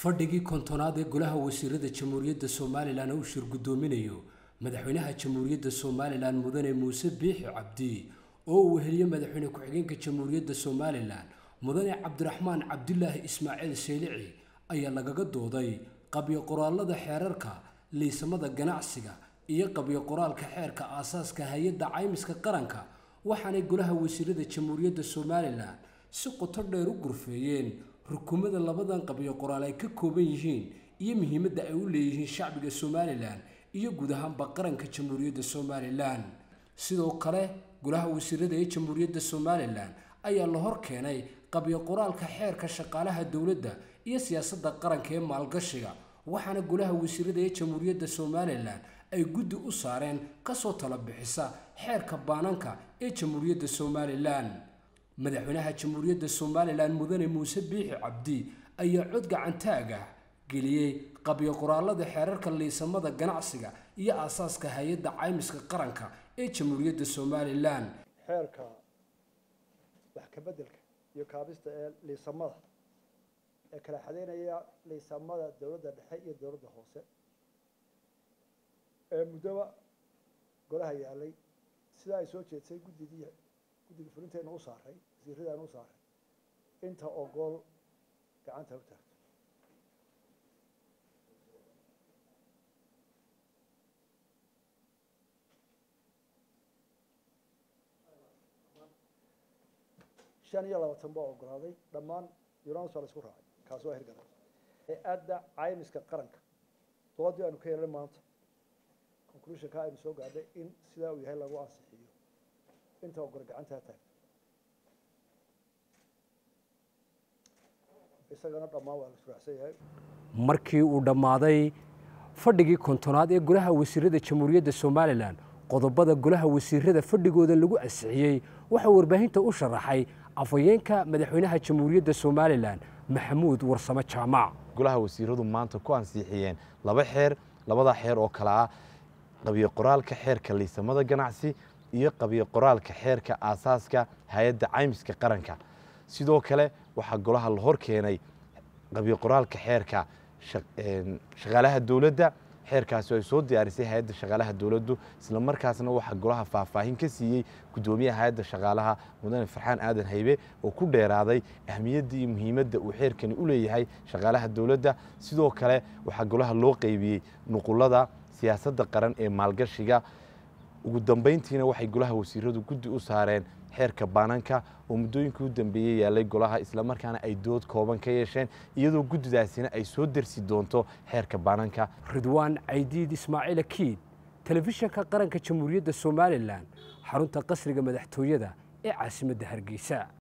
fadhigii kontonaad ee golaha wasiirada jamhuuriyadda somalilan uu shir guddoominayo madaxweynaha jamhuuriyadda somalilan mudane muuse biixi cabdi oo uu weheliyo madaxweyne ku-xigeenka jamhuuriyadda somalilan mudane cabdiraxmaan cabdulaahi ismaaciil seylici ayaa lagaga dooday qabyo qoraalada xeerarka liisamada ganacsiga iyo qabyo qoraalka xeerka aasaaska hay-adda caymiska qaranka waxaanay golaha wasiirada jamhuuriyadda somalilan si qoto dheer u gurfeeyeen rukumada labadan qabyo qoraal ay ka kooban yihiin iyo muhiimadda ay u leeyihiin shacbiga somalilan iyo guud ahaanba qaranka jamhuuriyadda somalilan sidoo kale golaha wasiirada ee jamhuuriyadda somalilan ayaa la hor keenay qabyo qoraalka xeerka shaqaalaha dowladda iyo siyaasadda qaranka ee maalgashiga waxaana golaha wasiirada ee jamhuuriyadda somalilan ay guddi u saareen kasoo tala bixisa xeerka baananka ee jamhuuriyadda somalilan madaxweynaha jamhuuriyadda somalilan mudane muuse biixi cabdi ayaa cod gacantaaga geliyey qabyo qoraalada xeerarka liisamada ganacsiga iyo aasaaska hay-adda caymiska qaranka ee jamhuuriyadda somalilan xeerka wax ka beddelka iyo kaabista ee liisamada ee kala xadeynaya liisamada dowladda dhexe iyo dowladda hoose ee muddoba golaha yaalay sidaa ay soo jeedsay guddidii guddiga fulinteena u saaray wasiiradaana u saaray inta ogool gacanta u taagto shan iyo labaatan baa ogolaaday dhammaan unans baa la isku raacay kaasi waa hirgalay hay-adda caymiska qaranka doodii aanu ka yeelnay maanta conclusionka aynu soo gaadhay in sidaa uu yahay lagu ansixiyo inta ogol gacantaa taagto isagana dhammaan waa la israacsan yahay markii uu dhammaaday fadhigii kontonaad ee golaha wasiirada jamhuuriyadda somalilan qodobada golaha wasiirada fadhigooda lagu ansixiyey waxaa warbaahinta u sharaxay afhayeenka madaxweynaha jamhuuriyadda somalilan maxamuud warsame jaamac golaha wasiiradu maanta ku ansixiyeen laba xeer labada xeer oo kale ah qabyo qoraalka xeerka liisamada ganacsi iyo qabyo qoraalka xeerka aasaaska hay-adda caymiska qaranka sidoo kale waxaa golaha la hor keenay qabyo qoraalka xeerka shaqaalaha dowladda xeerkaasi ay soo diyaarisay hay-adda shaqaalaha dowladdu isla markaasna waxaa golaha faahfaahin ka siiyey guddoomiyaha hay-adda shaqaalaha mudane farxaan aadan haybe oo ku dheeraaday ahmiyadda iyo muhiimadda uu xeerkani u leeyahay shaqaalaha dowladda sidoo kale waxaa golaha loo qeybiyey nuqulada siyaasadda qaran ee maalgashiga ugu dambayntiina waxay golaha wasiiradu guddi u saareen xeerka baananka oo muddooyinkii u dambeeyey yaalay golaha islamarkaana ay dood kooban ka yeesheen iyadoo guddidaasina ay soo dersi doonto xeerka baananka ridwaan caydiid ismaaciil akiid telefishanka qaranka jamhuuriyadda somalilan xarunta qasriga madaxtooyada ee caasimadda hargeysa